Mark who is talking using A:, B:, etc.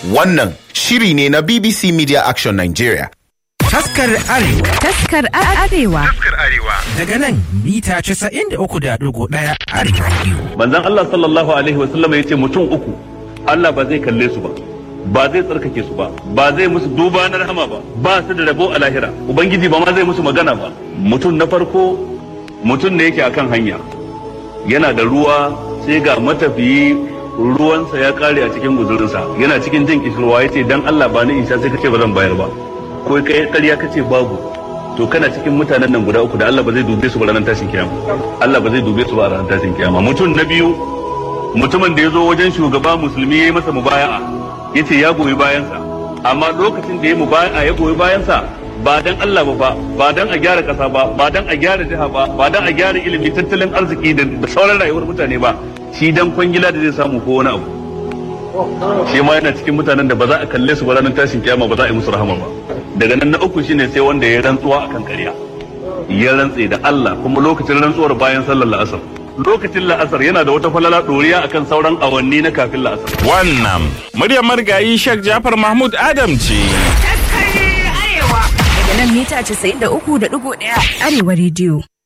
A: Wannan shiri ne na BBC Media Action Nigeria.
B: Taskar Arewa
C: Taskar Arewa.
B: daga nan mita 93.1 Arewa Radio.
D: manzon Allah sallallahu alaihi wasallam ya ce mutum uku Allah ba zai kalle su ba ba zai tsarkake su ba ba zai musu duba na rahama ba ba su da rabo a lahira ubangiji ba ma zai musu magana ba mutum na farko mutum ne yake akan hanya yana da ruwa sai ga matafiyi ruwansa ya kare a cikin guzurinsa yana cikin jin kishirwa ya ce dan Allah ba ni isa sai kace ba zan bayar ba ko kai ƙarya kace babu to kana cikin mutanen nan guda uku da Allah ba zai dube su ba ranar tashin kiyama Allah ba zai dube su ba a ranar tashin kiyama mutum na biyu mutumin da ya zo wajen shugaba musulmi ya yi masa mubaya'a ya ce ya goyi bayansa amma lokacin da ya mubaya'a ya goyi bayansa ba dan Allah ba ba ba dan a gyara kasa ba ba dan a gyara jiha ba ba dan a gyara ilimi tattalin arziki da da sauran rayuwar mutane ba shi dan kwangila da zai samu ko wani abu shi ma yana cikin mutanen da ba za a kalle su ba ranar tashin kiyama ba za a yi musu rahama ba daga nan na uku shine sai wanda ya rantsuwa akan ƙarya ya rantse da Allah kuma lokacin rantsuwar bayan sallar la'asar lokacin la'asar yana da wata falala ɗoriya akan sauran awanni na kafin la'asar
E: Wannan muryar marigayi Sheikh Jafar Mahmud Adam ce.
C: Daga nan mita 93.1 Arewa Radio.